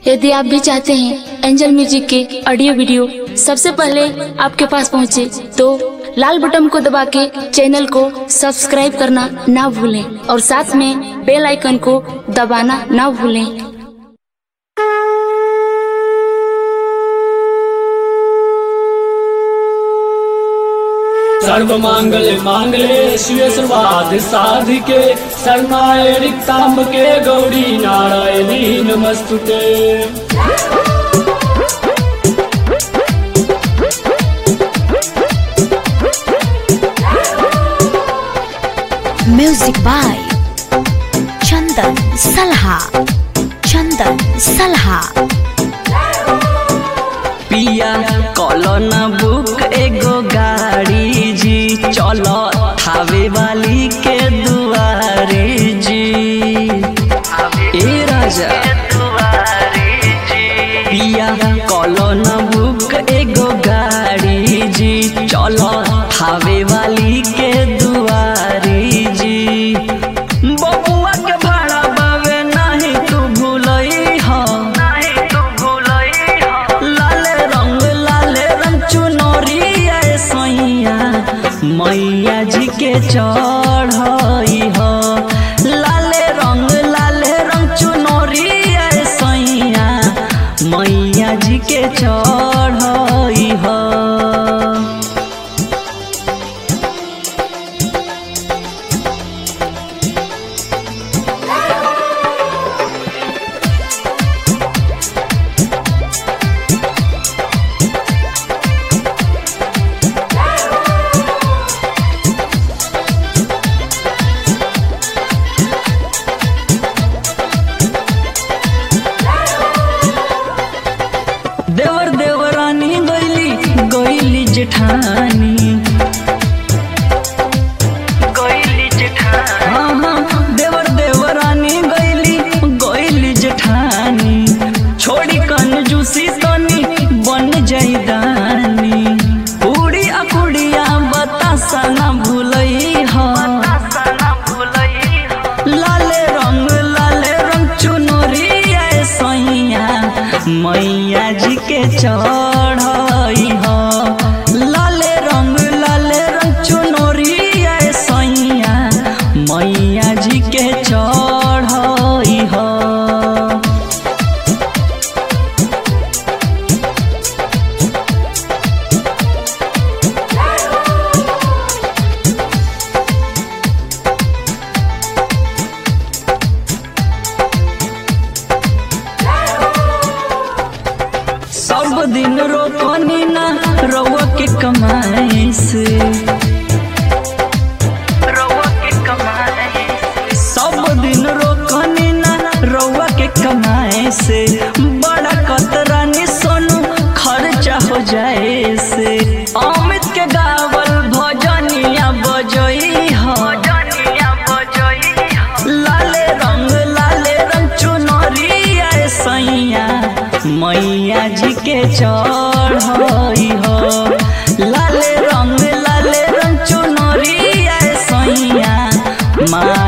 यदि आप भी चाहते हैं एंजल म्यूजिक के ऑडियो वीडियो सबसे पहले आपके पास पहुंचे, तो लाल बटन को दबा के चैनल को सब्सक्राइब करना ना भूलें और साथ में बेल आइकन को दबाना ना भूलें सर्व मांगल मांगले शिव सर्वाध साधिके शरणाय रिक्तांबके गौरी नारायणी नमस्तुते म्यूजिक बाय चंदन सलहा चंदन सलहा पिया कॉलोन बुक एगो गाड़ी जी चलो थावे वाली के दुआरी जी ए राजा पिया कॉलोन बुक एगो गाड़ी जी चलो थावे वाली के दुआरी जी बबुआ के भाड़ा बावे नाही तू भूलई हो नाही तू भूलई हो लाले रंग लाले रंग चुनरिया सैया मैया जी के चढ़ई हो लाले रंग लाले रंग चुनरिया सैया मैया जी के चढ़ई हो देवर देवरानी गैली गैली जेठानी गैली जेठानी हाँ हाँ देवर देवरानी गैली गैली जेठानी छोड़ी कंजूसी तनी बन जाई दानी पूरी अकुड़िया बतासा ना भूलई हो लाले रंग लाले रंग चुनरिया सैया मैया जी के चढ़ई हो लाले रंग लाले रंग चुनरिया सैया मैया जी के चढ़ई हो सब दिन रोकनी ना रउआ के कमाई से सब दिन रोकनी ना रउआ के कमाए से बड़ा कतरानी सोनू खर्चा हो जाए से अमित के गावल भजनिया बजई हो लाले रंग लाले रंग चुनरिया सैया मैया जी के चढ़ई हो लाले रंग लाले रंग चुनरिया सैया माँ